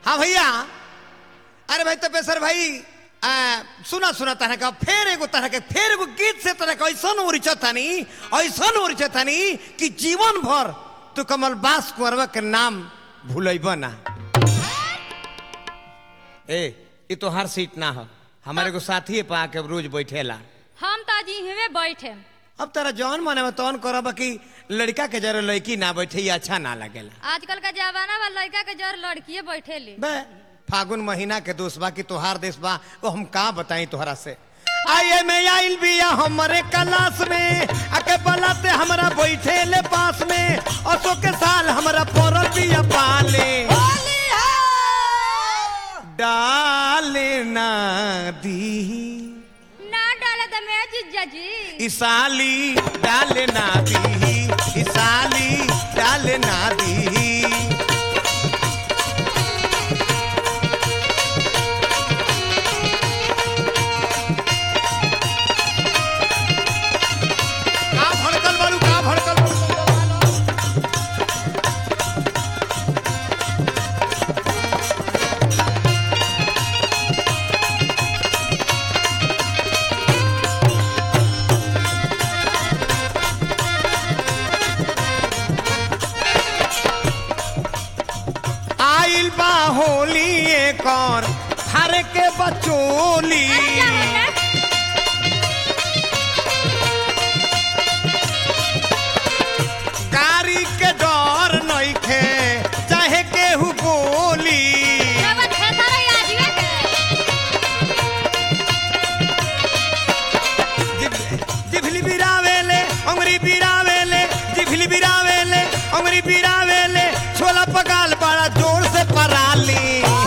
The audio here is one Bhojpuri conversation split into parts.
हाँ भैया अरे भाई तपेश्वर भाई आ, सुना सुना तरह का फेर एगो तरह के फेर एगो गीत से तरह का ऐसा उरिच थानी ऐसा उरिच थानी कि जीवन भर तू कमल बास कुंवरवा के नाम भूलब ना ए ये तो हर सीट ना हो हमारे को साथी पा के रोज बैठेला हम तो आज इहवे बैठे अब तेरा जौन माने में तौन करब कि लड़का के जरा लड़की ना बैठे ये अच्छा ना लगेला आजकल का जमाना बा लड़का के जर लड़किए बैठे ली बे फागुन महीना के दोस्त बा कि तोहार देश बा वो हम का बताई तोहरा से आइए में आइल बिया हमरे क्लास में आके बलाते हमरा बैठे ले पास में असो के साल हमरा पड़ल बिया पाले डाले ना दी ना डाले तो मैं जीजा जी इसाली डाले ना दी इसाली डाले ना दी का भड़कल बारू का भड़कल बारू आइल बा होली एक और हर के बचोली कारी के डर नइखे चाहे केहू बोली जिभ- जिभली बिरावेले अंगरी बिरावेले जिभली बिरावेले अंगरी बिरावेले छोला पगाल बड़ा जोर से पराली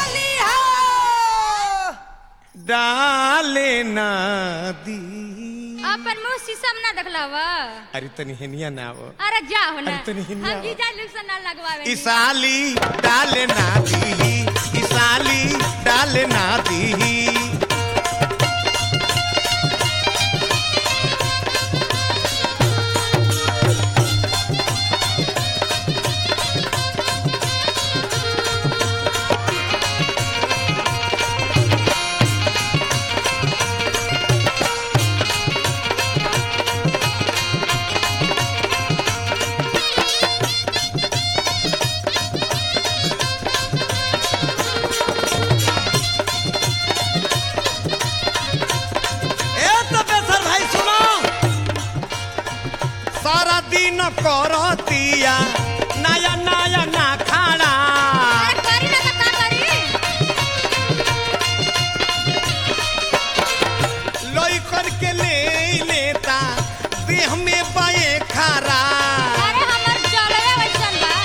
डाले ना दी अपन मुंह शीशम ना देखलावा अरे तनी हेनिया ना वो अरे जाओ ना अरे तनी हिन्दी हम आवा। जीजा लोग से ना लगवावे इसाली डाले ना दी इसाली डाले ना दी ए तपेश्वर भाई सुनो सारा दिन करतिया नया नया ना खाना अरे करी ना तो का करी लोई करके ले लेता देह में पाए खारा अरे हमर जलवे वैसन बा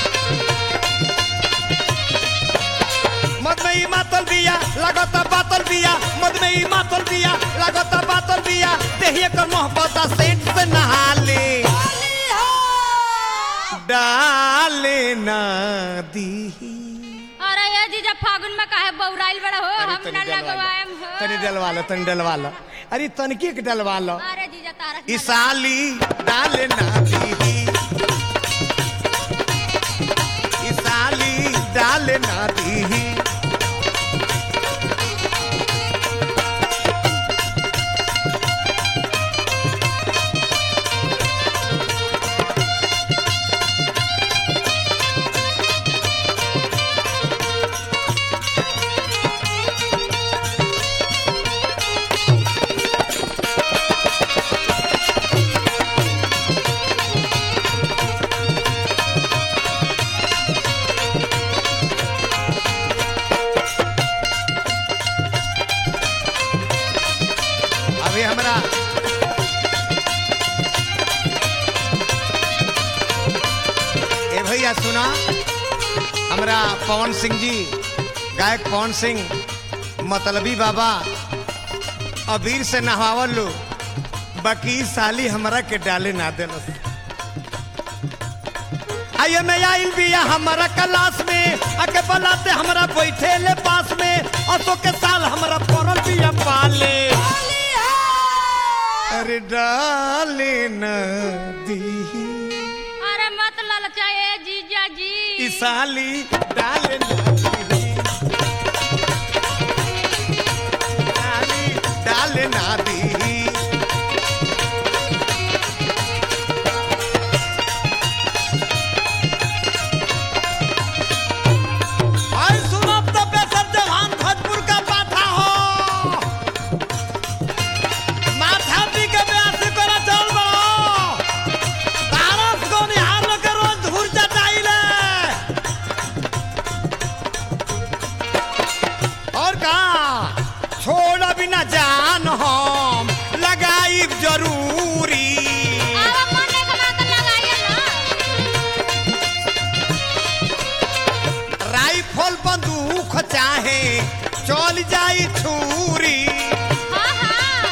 मद में ही मातल बिया लगता बातल बिया मद में ही मातल बिया लगता बातल बिया देहिए कर मोहब्बत सेठ से नहा ले डाले ना दी अरे ये जीजा फागुन में काहे बौराइल बड़ा हो हम ना लगवाएम हो तनी डलवा लो तनी डलवा लो अरे तनकी के डलवा लो अरे जीजा तारा इसाली डाले ना दी इसाली डाले ना दी अभी हमरा ए भैया सुना हमरा पवन सिंह जी गायक पवन सिंह मतलबी बाबा अबीर से नहावल लो बाकी ई साली हमरा के डाले ना देलस आइए मैं आइल बिया हमारा क्लास में आके बलाते हमरा बैठे ले पास में असो के साल हमरा पड़ल बिया पाले अरे डाले न दी अरे मत ललचाए जीजा जी ई साली डाले न दी जाई छुरी हाँ हाँ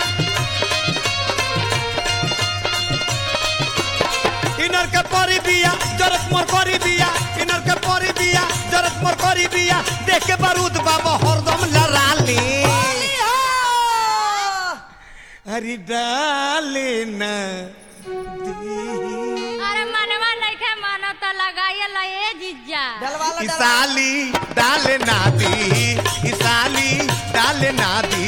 इनर के परी बिया जरत मोर करी बिया इनर के परी बिया जरत मोर करी बिया देख के बारूद बाबा हरदम लड़ाली अरे डाले न अरे मनवा नइखे मानो तो लगाइए ला ए जीजा डलवा लो, डलवा लो। इसाली डाले ना दी इसाली डाले ना दी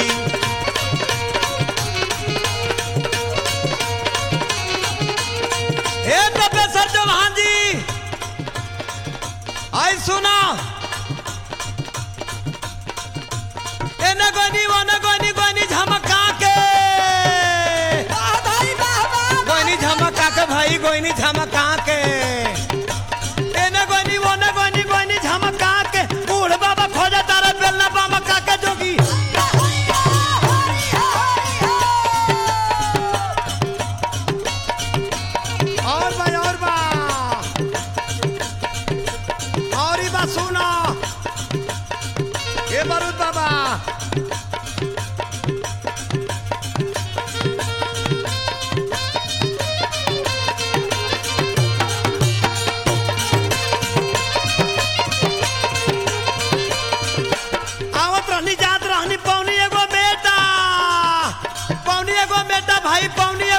हे प्रोफेसर चौहान जी आई सुना एने गोनी ओने गोनी गोनी झमका के वाह भाई, वाह, वाह, वाह। गोनी झमका के भाई गोनी झमका के एने गोनी ओने गोनी गोनी झमका के बूढ़ बाबा खोजा तारा बेलना बाबा काके जोगी और बा और बा और ही बा सुना ये बारूद बाबा आवत रहनी जात रहनी पौनी एगो बेटा पौनी एगो बेटा भाई पौनी